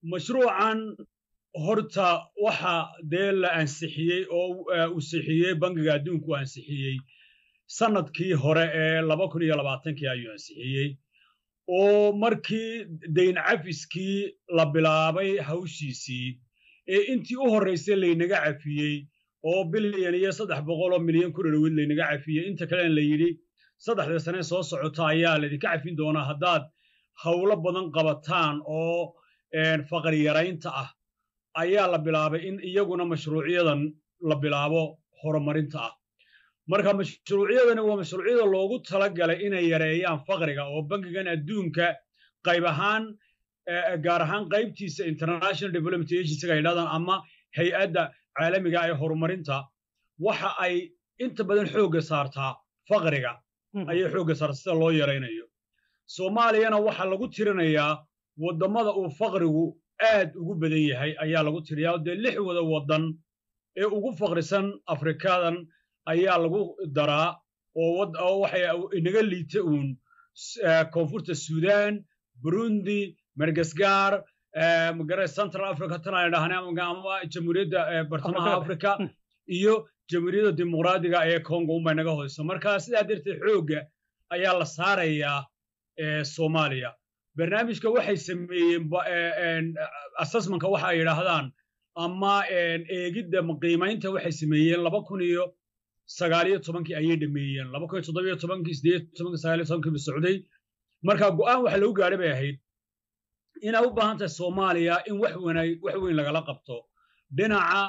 mashruucan horta waxa dee la ansixiyey oo uu sixiyey bangiga adduunku ansixiyey sanadkii hore ee laba kun iyo labaatankii ayuu ansixiyey oo markii dayn cafiskii la bilaabay hawshiisii ee intii u horraysay laynaga cafiyey oo bilyan iyo saddex boqol oo milyan ku dhadhoweyd laynaga cafiyey inta kalena la yidhi saddexda sane soo socota ayaa laydinka cafin doonaa haddaad howlo badan qabataan oo faqri yaraynta ah ayaa la bilaabay in iyaguna mashruucyadan la bilaabo horumarinta ah marka mashruucyadani waa mashruucyada loogu talagalay inay yareeyaan faqriga oo bangigan adduunka qayb ahaan gaar ahaan qaybtiisa international development agencyga yidhahdaan ama hay-adda caalamiga ee horumarinta waxa ay inta badan xoogga saartaa faqriga ayay xoogga saartaa sida loo yaraynayo soomaaliyana waxaa lagu tirinayaa waddamada uu faqrigu aad ugu badan yahay ayaa lagu tiriyaa dee lix wada waddan ee ugu faqrisan afrikadan ayaa lagu daraa oo waxay inaga liita uun koonfurta suudaan burundi madagaskar magara central africa tan ay dhahnay ama jamhuuriyadda bartamaha africa iyo jamhuuriyadda dimuqraadiga ee congo unbay naga hoyso marka sidaa darteed xoogga ayaa la saarayaa soomaaliya barnaamijka waxay sameeyeen assessmentka waxa ay yidhaahdaan ama eegidda qiimaynta waxay sameeyeen laba kun iyo sagaaliyo tobankii ayay dhameeyeen laba kun iyo toddobiyo tobankii sideed tobankii sagaaliyo tobankii ba socday marka go'aan waxa lagu gaadhay bay ahayd inay u baahan tahay soomaaliya in wax wanay wax weyn lagala qabto dhinaca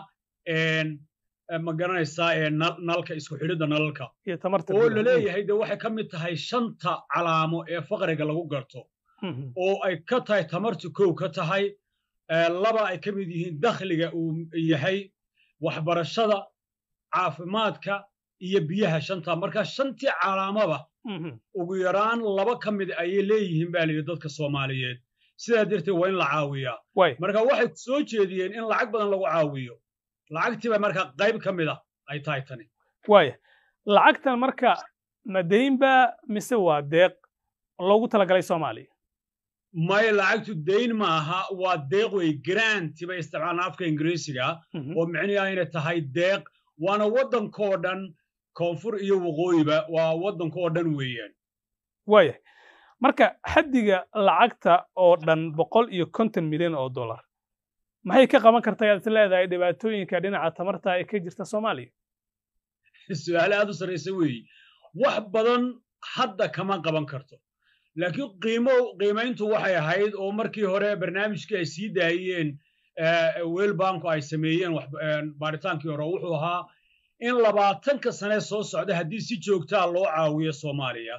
ma garanaysaa nalka isku xidhidda nalalka oo la leeyahay de waxay ka mid tahay shanta calaamo ee faqriga lagu garto oo ay ka tahay tamartu kow ka tahay laba ay ka mid yihiin dakhliga uu yahay waxbarashada caafimaadka iyo biyaha shanta marka shantii calaamaba ugu yaraan laba ka mid ayay leeyihiin baa layidhi dadka soomaaliyeed sidaa darteed waa in la caawiyaa marka waxay soo jeediyeen in lacag badan lagu caawiyo lacagtiiba marka qayb ka mid a ay tahay tani waaya lacagtan marka ma daynba mise waa deeq loogu talagalay soomaaliya maya lacagtu dayn maaha waa deeq wey granti bay isticmaalaan afka ingiriisiga oo micnihi ayna tahay deeq waana waddankoo dhan koonfur iyo waqooyiba waa waddankoo dhan weeyaan waaya marka xaddiga lacagta oo dhan boqol iyo konton milyan oo dollar maxay ka qaban kartaa aad is leedahay dhibaatooyinka dhinaca tamarta ee ka jirta soomaaliya su-aale aad u sarraysa weeye wax badan hadda kama qaban karto laakiin qiimo qiimayntu waxay ahayd oo markii hore barnaamijkii ay sii daayeen weelbanku ay sameeyeen baaritaankii hore wuxuu ahaa in labaatanka sane soo socda haddii si joogtaa loo caawiyo soomaaliya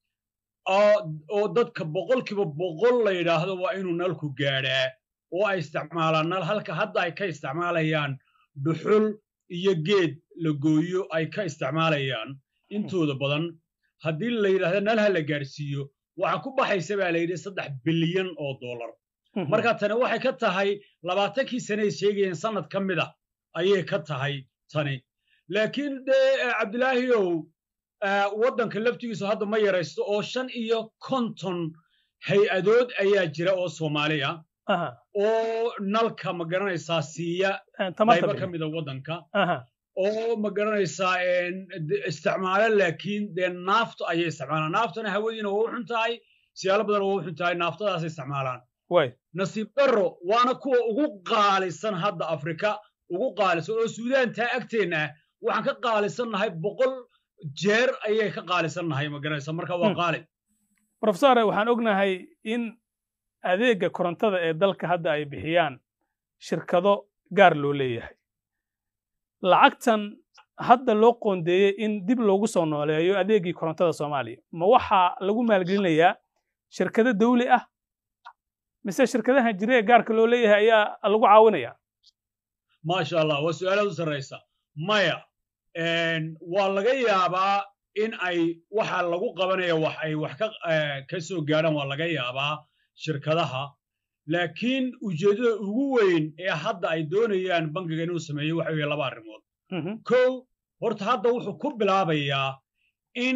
oo dadka boqolkiiba boqol la yidhaahdo waa inuu nalku gaadhaa oo ay isticmaalaan nal halka hadda ay ka isticmaalayaan dhuxul iyo geed la gooyo ay ka isticmaalayaan intooda badan haddii la yidhahdo nal ha la gaadhsiiyo waxaa ku baxaysa baa la yidhi saddex bilyan oo dollar marka tani waxay ka tahay labaatankii sane ay sheegayeen sannad ka mid a ayay ka tahay tani laakiin dee cabdilaahiyow waddanka laftigiisu hadda ma yaraysto oo shan iyo konton hay-adood ayaa jira oo soomaaliya oo nalka ma garanaysaa siiya qaybo ka mida waddanka oo ma garanaysaa isticmaalo laakiin dee naafto ayay isticmaalaan naaftana hawadiina waa u xun tahay siyaalo badan waa u xun tahay naaftadaasay isticmaalaan nasiib darro waana kuwa ugu qaalisan hadda afrika ugu qaalisan oo suudaantaa agteenna ah waxaan ka qaalisannahay boqol jeer ayay ka qaalisannahay ma garanaysa marka waa qaali profesore waxaan ognahay in adeegga korontada ee dalka hadda ay bixiyaan shirkado gaar loo leeyahay lacagtan hadda loo qoondeeyey in dib loogu soo nooleeyo adeeggii korontada soomaaliya ma waxaa lagu maalgelinayaa shirkado dawli ah mise shirkadaha jira ee gaarka loo leeyahay ayaa lagu caawinayaa maasha allah waa su-aalaad u sarraysa maya waa laga yaabaa in ay waxa lagu qabanaya wax ay wax ka soo gaadhaan waa laga yaabaa shirkadaha laakiin ujeeddada ugu weyn ee hadda ay doonayaan bankiga inuu sameeyo waxa weeye laba arrimood kow horta hadda wuxuu ku bilaabayaa in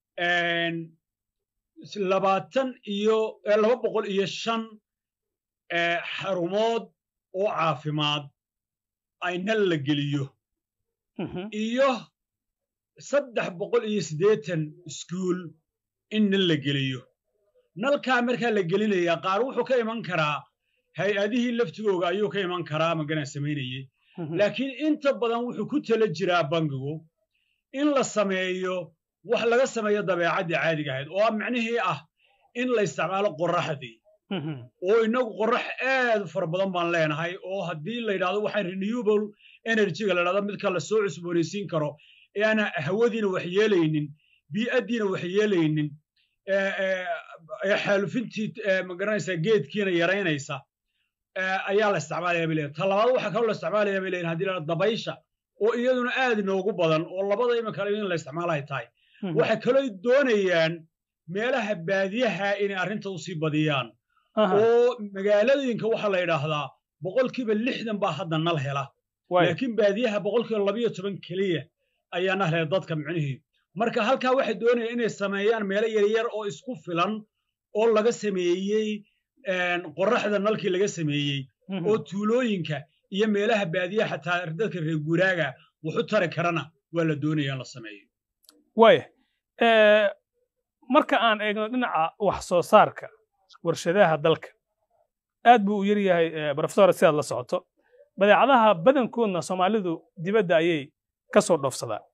labaatan iyo laba boqol iyo shan xarumood oo caafimaad ay nal la geliyo iyo saddex boqol iyo siddeetan iskuul in nal la geliyo nalkaa markaa la gelinayaa qaar wuxuu ka iman karaa hay-adihii laftigooga ayuu ka iman karaa magaran samaynayey laakiin inta badan wuxuu ku tala jiraa bangigu in la sameeyo wax laga sameeyo dabeecaddii caadiga ahayd oo macnihii ah in la isticmaalo qorraxdii oo innagu qorrax aad u fara badan baan leenahay oo haddii la yidhahdo waxaan renewable energyga la yidhahdo midka la soo cusboonaysiin karo ee aan hawadiina wax yeelaynin bii'addiina wax yeelaynin xaalufintii magaranaysaa geedkiina yaraynaysa ayaa la isticmaalaya bay leeyihin ta labaad waxaa kaloo la isticmaalaya bay leeyihin hadii la dabaysha oo iyaduna aad inoogu badan oo labada iminka in la isticmaalahay tahay waxay kaloo doonayaan meelaha baadiyaha inay arrinta usii badiyaan oo magaaladooyinka waxaa la yidhaahdaa boqolkiiba lixdan baa hadda nal hela laakiin baadiyaha boqolkiiba labayo toban keliya ayaa nal hela dadka micnihii marka halkaa waxay doonayaan inay sameeyaan meelo yaryar oo isku filan oo laga sameeyey qorraxda nalkii laga sameeyey oo tuulooyinka iyo meelaha baadiyaha xataa dadka reer guuraaga waxu tari karana waa la doonaya in la sameeyo waaya marka aan eegno dhinaca wax soo saarka warshadaha dalka aad buu u yar yahay brofesor sidaad la socoto badeecadaha badankoodna soomaalidu dibadda ayay ka soo dhoofsadaan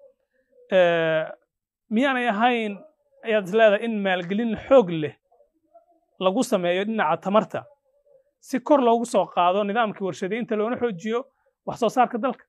miyaanay ahayn ayaad is leedahay in maalgelin xoog leh lagu sameeyo dhinaca tamarta si kor loogu soo qaado nidaamkii warshadaynta loona xoojiyo wax soo saarka dalka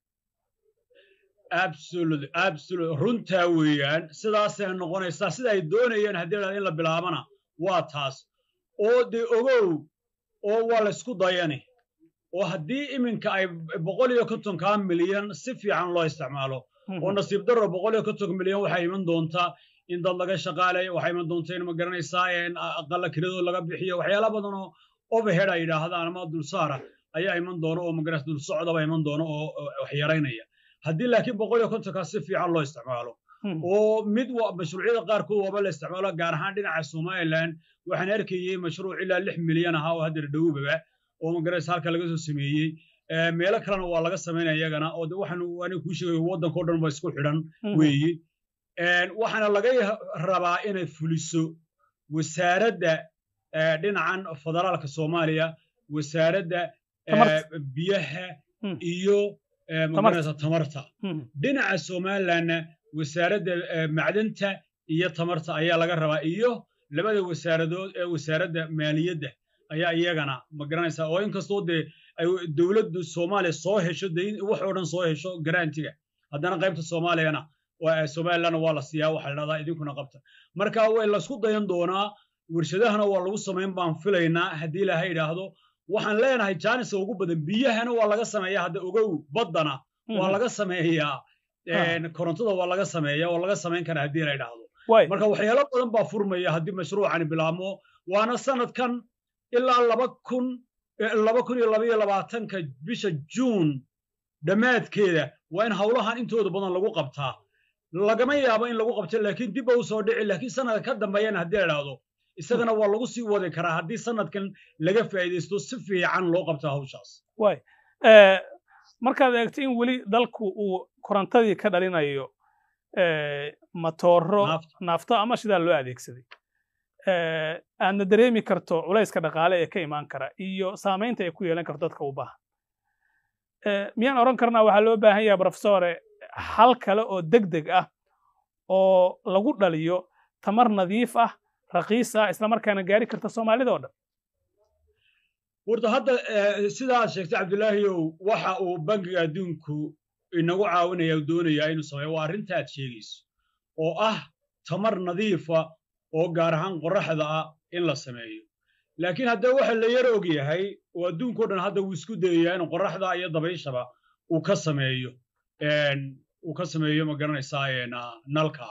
absolutely absolutely runtaa weeyaan sidaasay noqonaysaa sida ay doonayeen haddii la in la bilaabana waa taas oo dee ogow oo waa la isku dayani oo haddii iminka ay boqol iyo kontonkaa milyan si fiican loo isticmaalo oo nasiib darro boqol iyo kontonka milyan waxaa iman doontaa in dad laga shaqaalayo waxaa iman doonta in ma garanaysaa aqalla kiradoo laga bixiyo waxyaala badan oo overhead ay yidhaahdaan ama dulsaara ayaa iman doona oo magaranaysa dul socdaba iman doona oo wax yaraynaya haddii laakiin boqol iyo kontonkaa si fiican loo isticmaalo oo mid mashruucyada qaarkood waaba la isticmaalo gaar ahaan dhinaca somaliland waxaan arkayey mashruuc ilaa lix milyan ahaa oo haddeer dhowbaba oo magaranaysa halka laga soo sameeyey meelo kalena waa laga samaynaya iyagana oo de waxaan aniga kuu sheegay waddanka o dhan ba isku xidhan weeye waxaana laga rabaa inay fuliso wasaaradda dhinacan federaalka soomaaliya wasaaradda biyaha iyo magaranaysa tamarta dhinaca somalilandna wasaaradda macdanta iyo tamarta ayaa laga rabaa iyo labada wasaaradood ee wasaaradda maaliyadda ayaa iyagana magaranaysa oo inkastoo dee ay dowladdu soomaaliya soo hesho de wax oo dhan soo hesho garantiga haddana qaybta soomaaliyana somalilandna waa la siiyaa waxa la dhahdaa idinkuna qabta marka way laysku dayan doonaa warshadahana waa lagu samayn baan filaynaa haddii ilaahay idhaahdo waxaan leenahay jaaniska ugu badan biyahana waa laga sameeyaa hadda ogow baddana waa laga sameeyaa korontada waa laga sameeya oo laga samayn karaa haddii la idhaahdo marka waxyaalo badan baa furmaya haddii mashruucani bilaabmo waana sanadkan ilaa laba kun laba kun iyo laba iyo labaatanka bisha juun dhammaadkeeda waa in howlahan intooda badan lagu qabtaa lagama yaabo in lagu qabto laakiin dib ba u soo dhici laakiin sanadka ka dambeeyana haddii la idhaahdo isagana waa lagu sii wadi karaa haddii sanadkan laga faa'iidaysto si fiican loo qabto hawshaas way markaad eegto in weli dalku uu korontadii ka dhalinayo matooro naafto ama shidaa loo adeegsaday aadna dareemi karto culayska dhaqaale ee ka imaan kara iyo saamaynta ay ku yeelan karto dadka u baahan miyaan odhan karnaa waxaa loo baahan yahay brofesore hal kale oo deg deg ah oo lagu dhaliyo tamar nadiif ah raqiis ah islamarkaana gaari karta soomaalida oo dhan horta hadda sidaa aad sheegtay cabdulaahiyow waxa uu bangiga adduunku inagu caawinaya doonayaa inuu sameeyo waa arrinta aad sheegayso oo ah tamar nadiifa oo gaar ahaan qorraxda ah in la sameeyo laakiin haddee waxa la yar og yahay oo adduunkao dhan hadda wuu isku dayayaa in qorraxda iyo dabayshaba uu ka sameeyo uu ka sameeyo ma garanaysaa nalka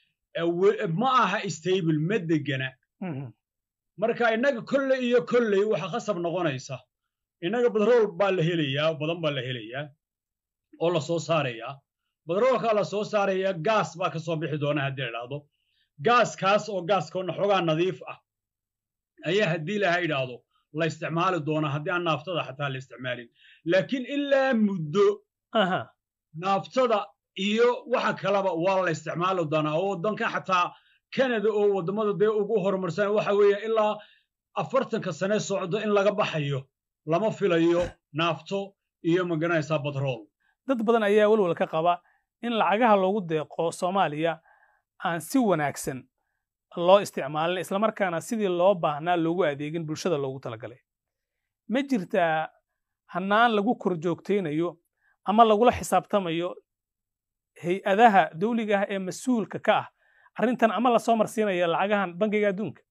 ma aha stable ma degana marka innaga kolley iyo kolley waxa khasab noqonaysa innaga badrool baa la helayaa badan baa la helayaa oo la soo saarayaa badroolkaa la soo saaraya gaas baa ka soo bixi doona haddii la idhaahdo gaaskaas oo gaaskoona xoogaa nadiif ah ayaa haddii laha idhaahdo la isticmaali doonaa haddii aan naaftada xataa la isticmaalin laakiin ilaa muddo naaftada iyo waxa kaleba waa la isticmaali doonaa oo waddanka xataa canada oo waddamada dee ugu horumarsan waxa weeye ilaa afartanka sane socdo in laga baxayo lama filayo naafto iyo magaranaysaa batrool dad badan ayaa welwal ka qaba in lacagaha loogu deeqo soomaaliya aan si wanaagsan loo isticmaalin islamarkaana sidii loo baahnaa loogu adeegin bulshada loogu talagalay ma jirtaa hannaan lagu kor joogtaynayo ama lagula xisaabtamayo hay-adaha dawliga ah ee mas-uulka ka ah arrintan ama lasoo marsiinaya lacagahan bangiga adduunka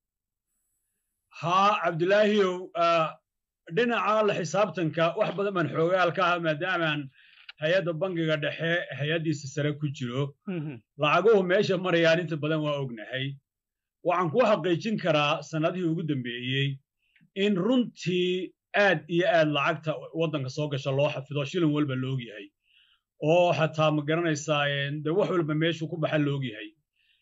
haa cabdilaahiyow dhinaca la xisaabtanka wax badan baan xoogaal ka ah maadaamaan hay-adda bangiga dhexe hay-addiisa sare ku jiro lacaguhu meesha marayaan inta badan waa ognahay waxaan ku xaqiijin karaa sannadihii ugu dambeeyey in runtii aad iyo aad lacagta waddanka soo gasha loo xafido shilin walba loog yahay oo xataa ma garanaysaa de wax walba meeshuu ku baxa loog yahay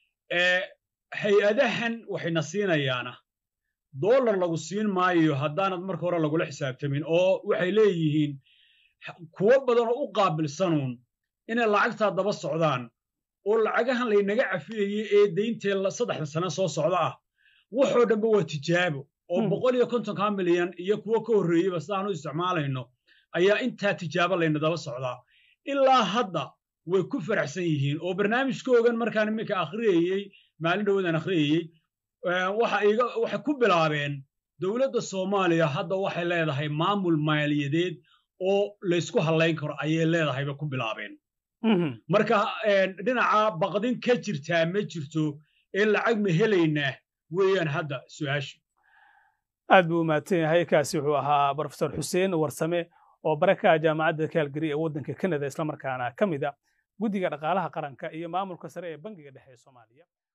hay-adahan waxayna siinayaana dollar lagu siin maayo haddaanad marka hore lagula xisaabtamin oo waxay leeyihiin kuwo badan oo u qaabilsanuun inay lacagtaa daba socdaan oo lacagahan laynaga cafiyayey ee dayntee saddexda sane soo socda ah waxoo dhanba waa tijaabo oo boqol iyo kontonka milyan iyo kuwo ka horreeyeyba sidaan u isticmaalayno ayaa intaa tijaabo layna daba socdaa ilaa hadda way ku faraxsan yihiin oo barnaamijkoogan markaan iminka akhriyayey maalin dhawadan akhriyayey waxay ku bilaabeen dowladda soomaaliya hadda waxay leedahay maamul maaliyadeed oo laysku hallayn karo ayay leedahayba ku bilaabeen marka dhinaca baqdin ka jirtaa ma jirto ee lacag ma helaynaa weeyaan hadda su-aashu aad buu umahadsan yahay kaasi wuxuu ahaa brofesor xuseen warsame oo barakaha jaamacadda kaalgari ee waddanka kanada islamarkaana ka mid a guddiga dhaqaalaha qaranka iyo maamulka sare ee bangiga dhexe ee soomaaliya